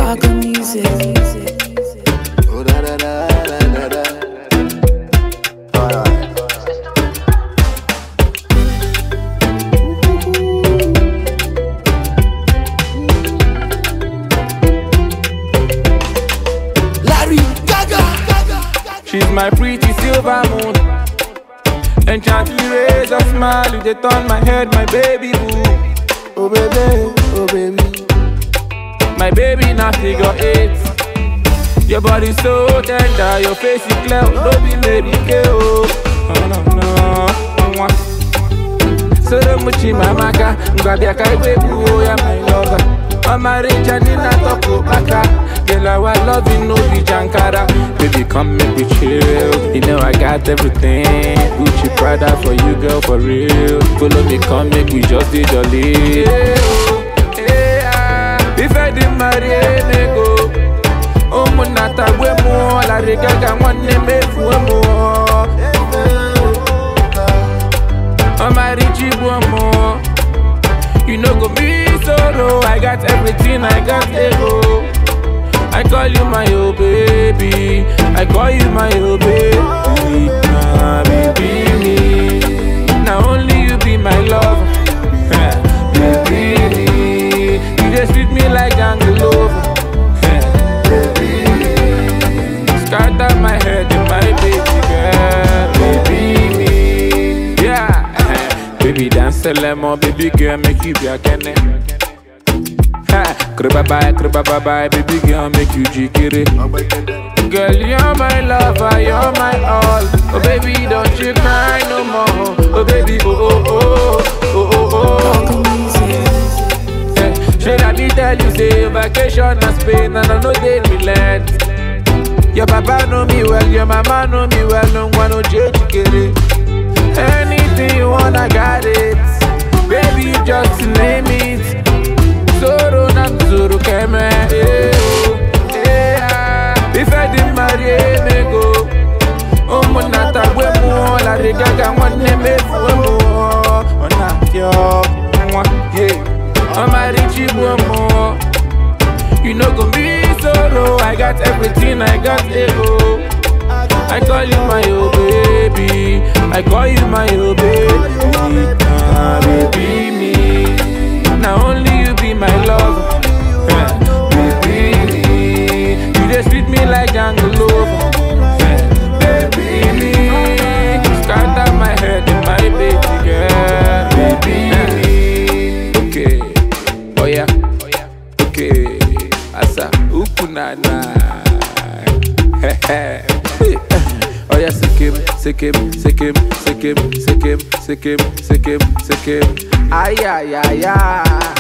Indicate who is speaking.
Speaker 1: Paco Music.
Speaker 2: Oh, da, da, da, da, da, da. Alright. Larry Gaga.
Speaker 3: She's my pretty silver moon. Enchantly raise a smile, you they turn my head, my baby boo.
Speaker 2: Oh baby, oh baby.
Speaker 3: My baby now figure eight. Your body so tender, your face is clear, no be lady girl. Oh no no. Mwah. Soro muchi mamaka, ngwabia kai baby oh ya my lover. Mama Richa Nina Toko Baka Girl, our loving no be Jankara Baby, come make me chill You know I got everything Gucci Prada for you, girl, for real Follow me, come make we just be jolly yeah, oh, yeah. If I didn't marry a nego ụmụnnata gwe mụọ larịgaga nwanne mefu mụọ ọmarịchi bụ mụọ You no go be solo. I got everything, I got ego. I call you my oh baby. I call you my oh baby. Ah, baby me. Now only you be my love. baby me. You just treat me like Angelova. baby me. Scatter my head in my baby girl. Baby me. Yeah. Baby dance a lemon, baby girl, make you be a kenny. Ha, kriba bye, kriba bye bye, baby girl, make you jikiri. Girl, you're my lover, you're my all. Oh baby, don't you cry no more. Oh baby, oh oh oh, oh oh oh.
Speaker 1: Paco Music.
Speaker 3: Eh, Should I be tell you say vacation na Spain and I know they relent. Your papa know me well, your mama know me well, no one no change kere. Anything you want, I got it. Baby, you just name it. Zoro na zoro keme. eh, oh, eh, ah. If I didn't marry a nego, ụmụnnata gwe mụọ larịgaga nwanne mefu mụọ ọ na-apịọ nwa ye ọmarịchi bụ mụọ You no go be solo, I got everything, I got ego. I call you my oh baby, I call you my oh baby, ah baby me. Now only you be my love, baby me. You just treat me like jungle lover, baby me. Scatter my head in my baby girl, baby me. Okay, oh yeah, okay, asa ukunana. Oh yeah, sikim, sikim, sikim, sikim, sikim, sikim, sikim, sikim. Ay, ay, ay, ay.